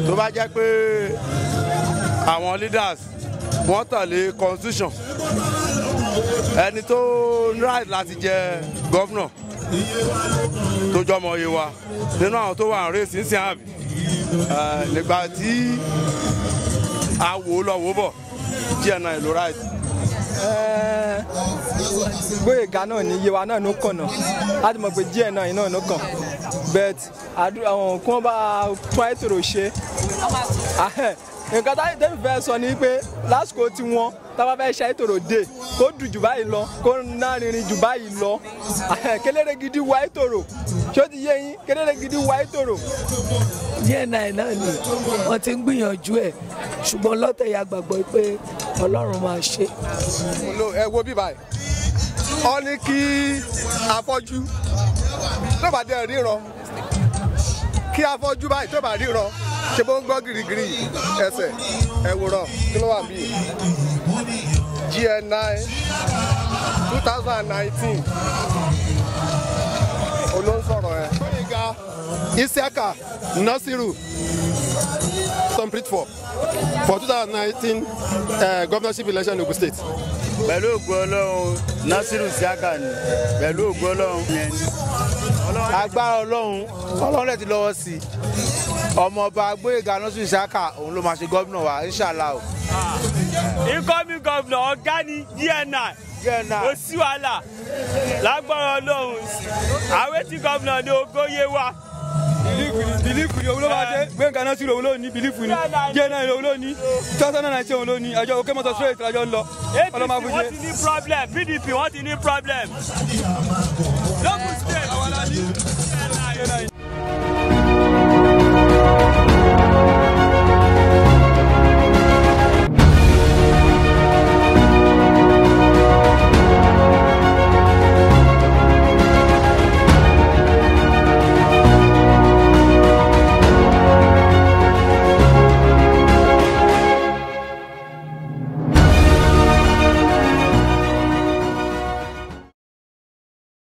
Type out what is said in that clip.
tó bá jẹ́ pé àwọn leaders wọ́n tẹ̀lé constitution ẹni tó ń right láti jẹ gọ́vnọ̀ tó jọmọ iye wa nínú àwọn tó wà ń rè sí sí àbí nígbà tí a wò ó lọ wò ó bọ̀ GNI ló right. Gbóyèga náà ní iye wa náà ló kàn náà láti mọ̀ pé GNI náà ló kàn but àdúrà àwọn kí wọ́n bá tún àìtòrò ṣe nǹkan táyì tẹ́mi fẹ́ sọ ni pé lásìkò tí wọ́n tábà fẹ́ ṣe àìtòrò dé kó dùn jù báyìí lọ kó nárinrin jù báyìí lọ kéléré gidi wá àìtòrò ṣó ti yé yín kéléré gidi wá àìtòrò. GNI náà ni wọ́n ti ń gbìyànjú ẹ̀ ṣùgbọ́n lọ́tẹ̀ ya gbàgbọ́ pé Ọlọ́run máa ṣe. ẹ wo bí báyìí ọ ní kí afọ́jú tó bá dé ríran kí afọ́jú báyìí tó bá ríran ṣe bó ń gbọ́ girigiri ẹsẹ̀ ẹ̀wòrán kí ló wà bí GNI two thousand and nineteen olóńsọ̀rọ̀ ẹ̀. Gbóyèga Isiaka Nasiru complete for for two thousand nineteen governorship election in Ogun State. pẹ̀lú ògo ọlọ́run Nasiru Isiaka ni pẹ̀lú ògo ọlọ́run yẹn ni agbára ọlọ́run ọlọ́run rẹ̀ ti lọ́wọ́ sí i ọmọọba Gbóyèga Nasiru Isiaka òun ló máa ṣe gómìnà wa inshallah o. incoming governor ọ̀gá ni GNI kò sí wàhálà lágbára ọlọ́run àwọn tí gómìnà ní ogóyè wa. bìlífù ni òun ló máa dé Gbóyèga Nasiru òun ló ní bìlífù ni GNI òun ló ní two thousand and nineteen òun ló ní àjọ òkè mọ́tò straight àjọ ń lọ ọlọ́mọ APC wọ́n ti ní problem PDP wọ́n ti ní problem. lókùn state.